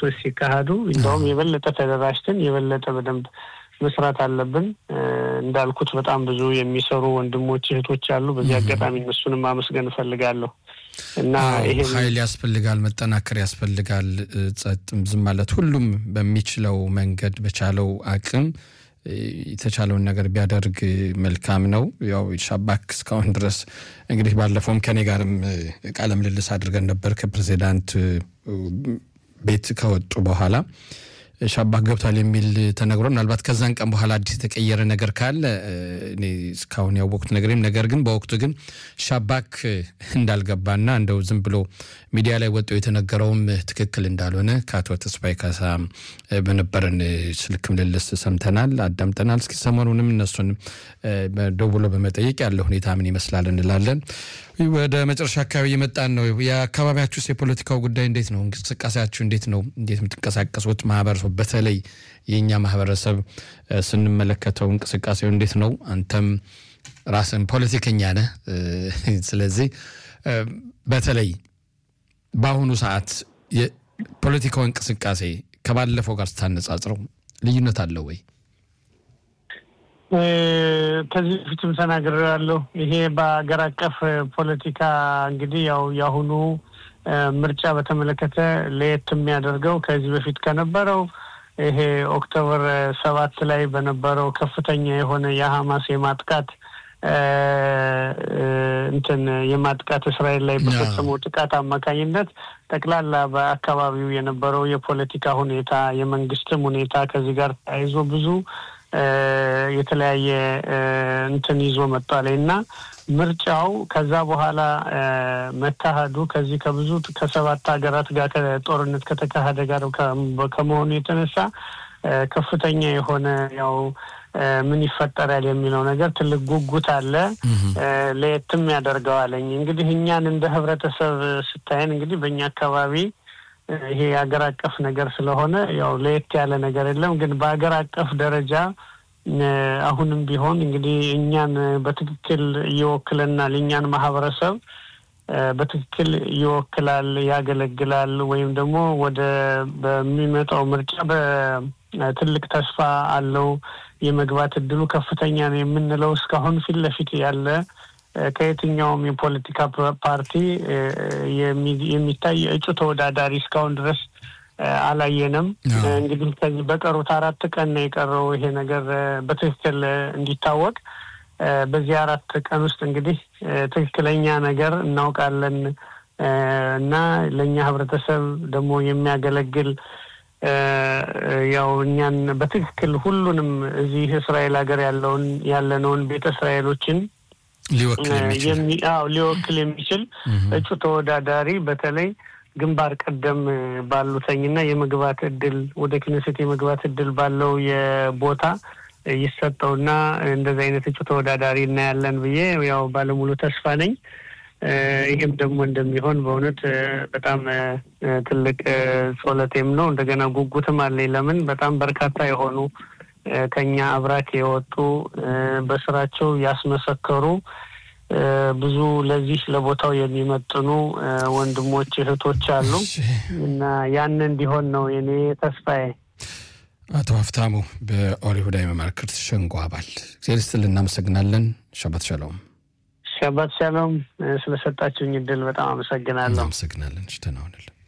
ውይይቶች ሲካሄዱ እንደውም የበለጠ ተደራጅተን የበለጠ በደንብ መስራት አለብን። እንዳልኩት በጣም ብዙ የሚሰሩ ወንድሞች እህቶች አሉ። በዚህ አጋጣሚ እነሱንም ማመስገን እፈልጋለሁ እና ይሄ ኃይል ያስፈልጋል፣ መጠናከር ያስፈልጋል። ጸጥም ዝም ማለት ሁሉም በሚችለው መንገድ በቻለው አቅም የተቻለውን ነገር ቢያደርግ መልካም ነው። ያው ሻባክ እስካሁን ድረስ እንግዲህ ባለፈውም ከኔ ጋርም ቃለ ምልልስ አድርገን ነበር ከፕሬዚዳንት ቤት ከወጡ በኋላ ሻባክ ገብቷል የሚል ተነግሮ ምናልባት ከዛን ቀን በኋላ አዲስ የተቀየረ ነገር ካለ እኔ እስካሁን ያወቅኩት ነገር ነገር ግን በወቅቱ ግን ሻባክ እንዳልገባና እንደው ዝም ብሎ ሚዲያ ላይ ወጥቶ የተነገረውም ትክክል እንዳልሆነ ከአቶ ተስፋዬ ካሳ በነበረን ስልክ ምልልስ ሰምተናል፣ አዳምጠናል። እስኪ ሰሞኑንም እነሱን ደውሎ በመጠየቅ ያለ ሁኔታ ምን ይመስላል እንላለን። ወደ መጨረሻ አካባቢ የመጣን ነው። የአካባቢያችሁስ የፖለቲካው ጉዳይ እንዴት ነው? እንቅስቃሴያችሁ እንዴት ነው? እንዴት የምትንቀሳቀሱት ማህበረሰቡ በተለይ የእኛ ማህበረሰብ ስንመለከተው እንቅስቃሴው እንዴት ነው? አንተም ራስን ፖለቲከኛ ነህ። ስለዚህ በተለይ በአሁኑ ሰዓት የፖለቲካው እንቅስቃሴ ከባለፈው ጋር ስታነጻጽረው ልዩነት አለው ወይ? ከዚህ በፊትም ተናግሬያለሁ። ይሄ በሀገር አቀፍ ፖለቲካ እንግዲህ ያው የአሁኑ ምርጫ በተመለከተ ለየት የሚያደርገው ከዚህ በፊት ከነበረው ይሄ ኦክቶበር ሰባት ላይ በነበረው ከፍተኛ የሆነ የሀማስ የማጥቃት እንትን የማጥቃት እስራኤል ላይ በፈጸመው ጥቃት አማካኝነት ጠቅላላ በአካባቢው የነበረው የፖለቲካ ሁኔታ የመንግስትም ሁኔታ ከዚህ ጋር ተያይዞ ብዙ የተለያየ እንትን ይዞ መጥቷል እና ምርጫው ከዛ በኋላ መካሄዱ ከዚህ ከብዙ ከሰባት ሀገራት ጋር ጦርነት ከተካሄደ ጋር ከመሆኑ የተነሳ ከፍተኛ የሆነ ያው ምን ይፈጠራል የሚለው ነገር ትልቅ ጉጉት አለ። ለየትም ያደርገዋለኝ እንግዲህ እኛን እንደ ህብረተሰብ ስታየን እንግዲህ በእኛ አካባቢ ይሄ የሀገር አቀፍ ነገር ስለሆነ ያው ለየት ያለ ነገር የለም። ግን በሀገር አቀፍ ደረጃ አሁንም ቢሆን እንግዲህ እኛን በትክክል ይወክለናል፣ እኛን ማህበረሰብ በትክክል ይወክላል፣ ያገለግላል ወይም ደግሞ ወደ በሚመጣው ምርጫ በትልቅ ተስፋ አለው የመግባት እድሉ ከፍተኛ ነው የምንለው እስካሁን ፊት ለፊት ያለ ከየትኛውም የፖለቲካ ፓርቲ የሚታይ እጩ ተወዳዳሪ እስካሁን ድረስ አላየንም። እንግዲህ ከዚህ በቀሩት አራት ቀን ነው የቀረው ይሄ ነገር በትክክል እንዲታወቅ። በዚህ አራት ቀን ውስጥ እንግዲህ ትክክለኛ ነገር እናውቃለን እና ለእኛ ህብረተሰብ ደግሞ የሚያገለግል ያው እኛን በትክክል ሁሉንም እዚህ እስራኤል ሀገር ያለውን ያለነውን ቤተ እስራኤሎችን ሊወክል የሚችል እጩ ተወዳዳሪ በተለይ ግንባር ቀደም ባሉተኝና የመግባት እድል ወደ ክነሴት የመግባት እድል ባለው የቦታ ይሰጠውና እንደዚህ አይነት እጩ ተወዳዳሪ እናያለን ብዬ ያው ባለሙሉ ተስፋ ነኝ። ይህም ደግሞ እንደሚሆን በእውነት በጣም ትልቅ ጾለቴም ነው። እንደገና ጉጉትም አለኝ። ለምን በጣም በርካታ የሆኑ ከኛ አብራክ የወጡ በስራቸው ያስመሰከሩ ብዙ ለዚህ ለቦታው የሚመጥኑ ወንድሞች እህቶች አሉ እና ያን እንዲሆን ነው የኔ ተስፋዬ። አቶ ሀፍታሙ በኦሪሁዳ የመማክርት ሸንጎ አባል እግዚአብሔር ይስጥልን፣ እናመሰግናለን። ሸባት ሻሎም። ሸባት ሻሎም። ስለሰጣችሁኝ እድል በጣም አመሰግናለሁ። እናመሰግናለን። ደህና ሁንልን።